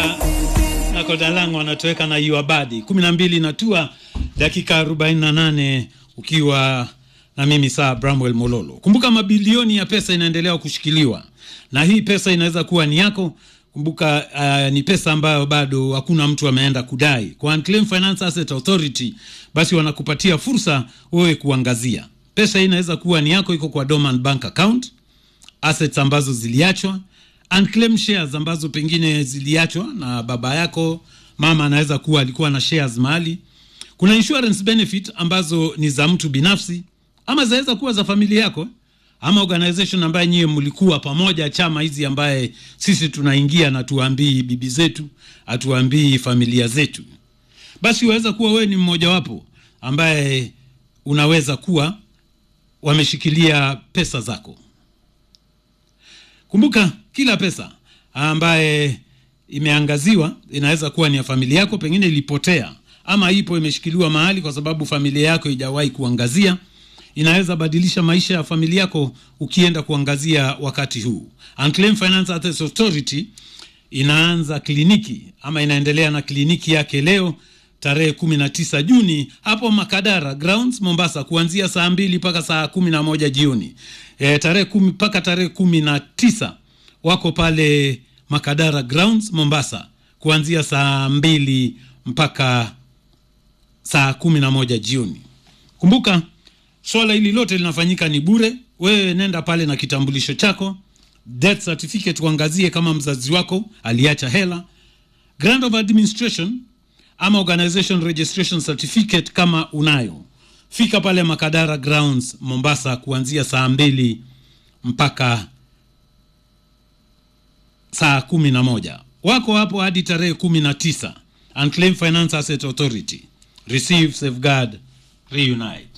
na Kodalango wanatoweka na Yuabadi kumi na mbili natua dakika 48 ukiwa na mimi saa Bramwell Mololo. Kumbuka mabilioni ya pesa inaendelea kushikiliwa na hii pesa inaweza kuwa ni yako. Kumbuka uh, ni pesa ambayo bado hakuna mtu ameenda kudai kwa Unclaimed Finance Asset Authority, basi wanakupatia fursa wewe kuangazia pesa hii. Inaweza kuwa ni yako, iko kwa dormant bank account, assets ambazo ziliachwa unclaimed shares ambazo pengine ziliachwa na baba yako, mama anaweza kuwa alikuwa na shares mahali. Kuna insurance benefit ambazo ni za mtu binafsi ama zinaweza kuwa za familia yako ama organization ambaye nyie mlikuwa pamoja, chama hizi ambaye sisi tunaingia na tuambii bibi zetu, atuambii familia zetu. Basi waweza kuwa wewe ni mmojawapo ambaye unaweza kuwa wameshikilia pesa zako. Kumbuka kila pesa ambaye imeangaziwa inaweza kuwa ni ya familia yako, pengine ilipotea ama ipo imeshikiliwa mahali kwa sababu familia yako ijawahi kuangazia. Inaweza badilisha maisha ya familia yako ukienda kuangazia wakati huu. Unclaimed Finance Assets Authority inaanza kliniki ama inaendelea na kliniki yake leo tarehe kumi na tisa Juni hapo Makadara Grounds Mombasa, kuanzia saa mbili mpaka saa kumi na moja jioni. E, tarehe kumi mpaka tarehe kumi na tisa wako pale Makadara Grounds Mombasa, kuanzia saa mbili mpaka saa kumi na moja jioni. Kumbuka swala hili lote linafanyika ni bure. Wewe nenda pale na kitambulisho chako, death certificate, uangazie kama mzazi wako aliacha hela, grant of administration ama organization registration certificate kama unayo. Fika pale Makadara Grounds Mombasa kuanzia saa mbili mpaka saa kumi na moja. Wako hapo hadi tarehe kumi na tisa. Unclaimed Finance Asset Authority, receive, safeguard, reunite.